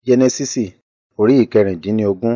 Jẹ́nẹ́sísì orí ìkẹrìndínlógún.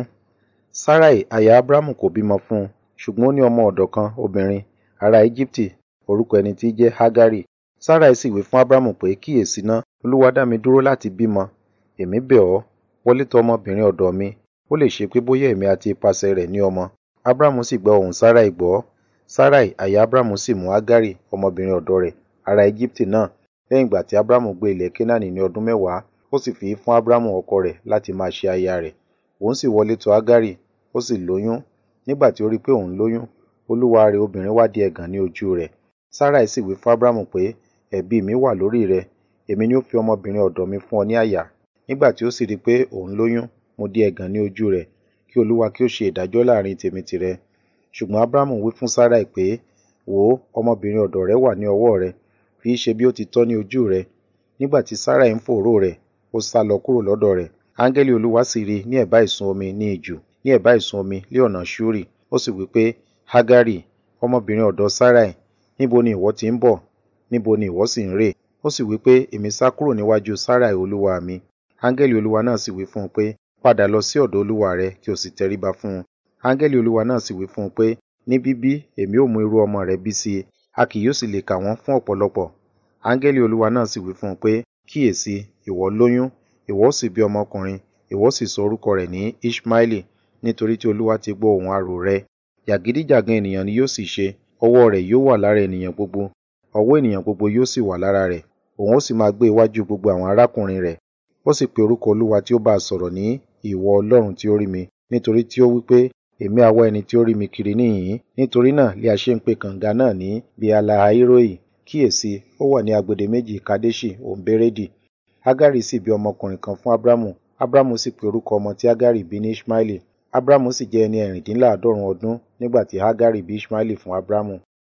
Sarai aya Abramu kò bímọ fún un, ṣùgbọ́n ó ní ọmọ ọ̀dọ̀ kan obìnrin, ará Ejibiti, orúkọ ẹni tí í jẹ́ Hagari. Sarai sì wí fún Abramu pé, kíyèsi i ná, Olúwa dá mi dúró láti bímọ. Èmi bẹ̀ ọ́, wọlé tọ ọmọbìnrin ọ̀dọ̀ mi, ó lè ṣe pé bóyá èmi àti ipasẹ̀ rẹ̀ ní ọmọ. Abramu sì gba ohùn Sarai gbọ́. Sarai aya Abramu sì mú Hagari ọmọbìnrin ọ̀dọ̀ rẹ̀, ará Ejibiti náà, lẹ́yìn ìgbà tí Abramu gbé ilẹ̀ Kenaani ní ọdún mẹ́wàá, ó sì fi í fún Abramu ọkọ rẹ̀ láti máa ṣe aya rẹ̀. Òun sì wọlé tọ Hagari, ó sì lóyún. Nígbà tí ó rí pé òun lóyún, olúwa rẹ̀ obìnrin wá di ẹ̀gàn ní ojú rẹ̀. Sarai sì wí fún Abramu pé, ẹ̀bi mi wà lórí rẹ, èmi ni ó fi ọmọbìnrin ọ̀dọ̀ mi fún ọ ní aya. Nígbà tí ó sì rí pé òun lóyún, mo di ẹ̀gàn ní ojú rẹ̀, kí Olúwa kí ó ṣe ìdájọ́ láàrín tèmi tìrẹ. Ṣùgbọ́n Abramu wí fún Sarai pé, wò ó, ọmọbìnrin ọ̀dọ̀ rẹ wà ní ọwọ́ rẹ, fi í ṣe bí ó ti tọ́ ní ojú rẹ. Nígbà tí Sarai ń fòòró rẹ̀, ó sálọ kúrò lọ́dọ̀ rẹ̀. Áńgẹ́lì Olúwa sì rí ní ẹ̀bá ìsun omi ní ijù, ní ẹ̀bá ìsun omi lé ọ̀nà Ṣuri. Ó sì wí pé, Hagari, ọmọbìnrin ọ̀dọ̀ Sarai, níbo ni ìwọ ti ń bọ̀? Níbo ni ìwọ sì ń rè? Ó sì wí pé, èmi sá kúrò níwájú Sarai olúwa mi. Áńgẹ́lì Olúwa náà sì wí fún un pé, padà lọ sí ọ̀dọ̀ olúwa rẹ kí o sì tẹríba fún un. Áńgẹ́lì Olúwa náà sì wí fún un pé, ní bíbí èmi ó mú irú ọmọ rẹ bí sí i, a kì yóò sì lè kà wọ́n fún ọ̀pọ̀lọpọ̀. Áńgẹ́lì Olúwa náà sì wí fún un pé, kíyèsi, ìwọ lóyún, ìwọ ó sì bí ọmọkùnrin, ìwọ ó sì sọ orúkọ rẹ̀ ní Iṣmaeli, nítorí tí Olúwa ti gbọ́ ohùn arò rẹ. Jàgídíjàgan ènìyàn ni yóò sì ṣe, ọwọ́ rẹ̀ yóò wà lára ènìyàn gbogbo, ọwọ́ ènìyàn gbogbo yóò sì wà lára rẹ̀, òun ó sì máa gbé iwájú gbogbo àwọn arákùnrin rẹ̀. Ó sì pe orúkọ Olúwa tí ó bá a sọ̀rọ̀ ní ìwọ Ọlọ́run tí ó rí mi, nítorí tí ó wí pé, èmi a wá ẹni tí ó rí mi kiri níhìn-ín. Nítorí náà lé a ṣe ń pe kànga náà ní Bealahairoi. Kíyèsi, ó wà ní agbede méjì Kadeṣi òun Beredi. Hagari sì bí ọmọkùnrin kan fún Abramu. Abramu sì pe orúkọ ọmọ tí Hagari bí ní Iṣmaeli. Abramu sì jẹ́ ẹni ẹ̀rìndínláàádọ́rùn ọdún nígbà tí Hagari bí Iṣmaeli fún Abramu.